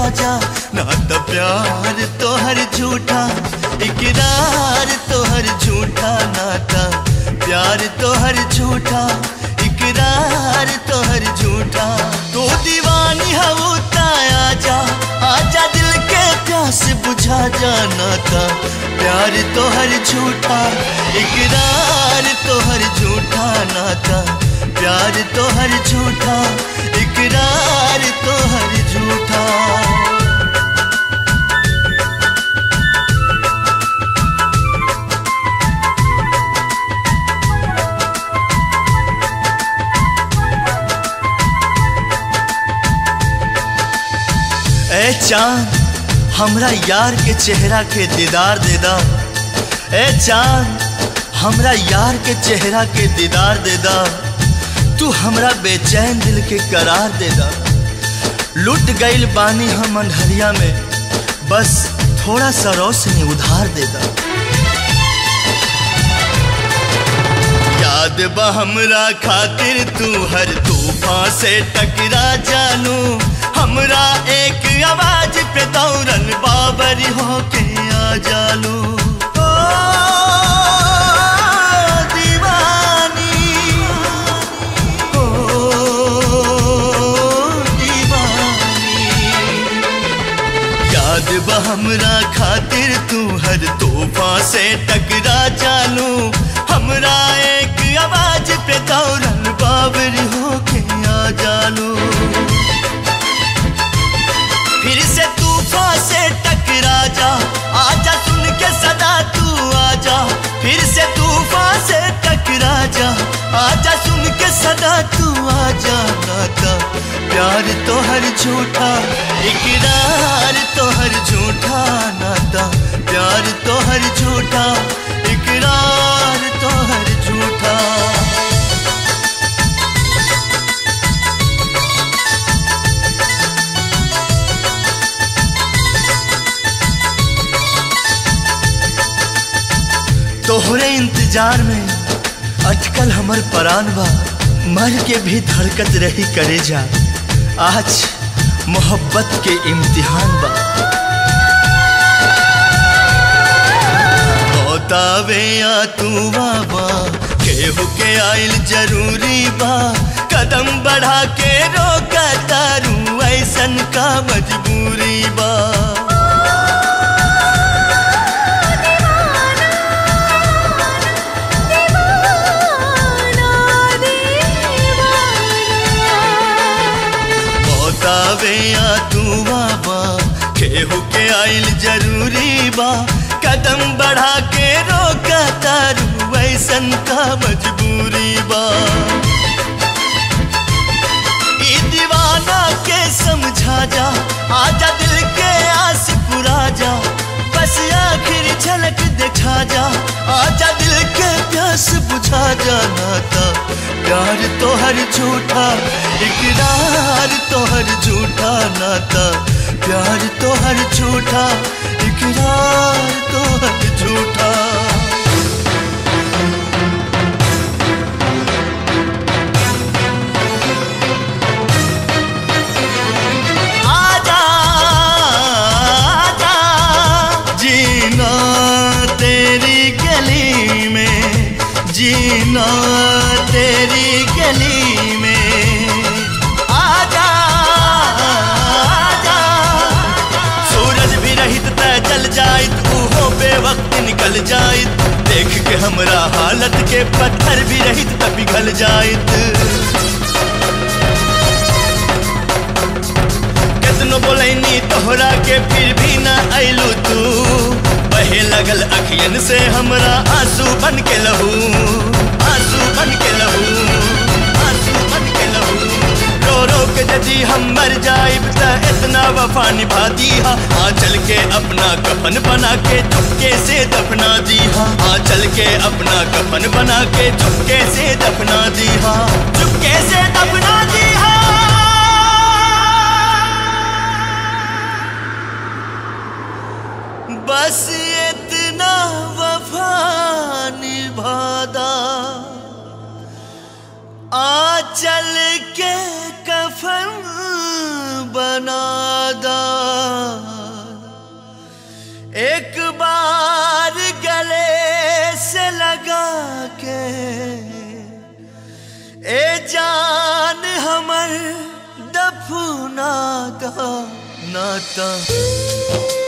जा ना तो प्यार तोहर झूठा इकरार तोहर झूठा नाता प्यार तोहर झूठा इकरार तोहर झूठा तू दीवानी हवू आजा आजा दिल के प्यास बुझा जाना था प्यार तोहर झूठा इकरार तोहर झूठा नाता प्यार तोहर झूठा इकरार तोहर झूठा ए चांद हमरा यार के चेहरा के दीदार दे दा ए चांद हमरा यार के चेहरा के दीदार दे दा तू हमरा बेचैन दिल के करार दे दा लुट गईल बानी हम अंधरिया में बस थोड़ा सा रोशनी उधार दे दा याद बा हमरा खातिर तू हर तूफान से टकरा जानू हमरा एक आवाज पे दौड़न बाबर होके आ जालू ओ दीवानी ओ दीवानी याद बा हमरा खातिर तू हर तोहफा से टकरा जानू हमरा एक आवाज पे दौड़न बाबर होके आ जानू फिर से तूफान से टकरा जा आजा सुन के सदा तू आजा फिर से तूफान से टकरा जा आजा सुन के सदा तू आजा नाता प्यार तो हर झूठा इकरार तो हर झूठा नाता प्यार तो हर झूठा इकरार तो हर झूठा तोहरे इंतजार में अटकल हमर परान बा मर के भी धड़कत रही करे जा आज मोहब्बत के इम्तिहान बा बतावे या तू बाबा केहू के आइल जरूरी बा कदम बढ़ा के रोका तारू ऐसन का मजबूरी बा बतावे या तू बाबा केहू के आइल जरूरी बा कदम बढ़ा के रोका तारू ऐसन का मजबूरी बा ई दीवाना के समझा जा आजा दिल के आस पुरा जा बस आखिर झलक दिखा जा आजा दिल के प्यास बुझा जा नाता प्यार तो हर झूठा इकरार तो हर झूठा नाता प्यार तो हर झूठा इकरार तो हर झूठा आजा आजा जीना तेरी गली में जीना तेरी गली में आजा आजा सूरज भी रहित त जल जाइत उहो बेवक्त निकल जाइत देख के हमरा हालत के पत्थर भी रहित त पिघल जाइत कितनो बोलैनी तोहरा के फिर भी ना अइलू तू बहे लगल अखियन से हमरा आंसू बन के लहू आंसू बन के लहू आंसू बन के लहू रो रो के यदि हम मर जाइब त इतना वफा निभा दीहा आ चल के अपना कफन बना के चुपके से दफना दीहा आ चल के अपना कफन बना के चुपके से दफना दीहा चुपके से दफना दीहा बस इतना वफा निभादा आ चल के कफन बनादा ए जान हमर दफना दा नाता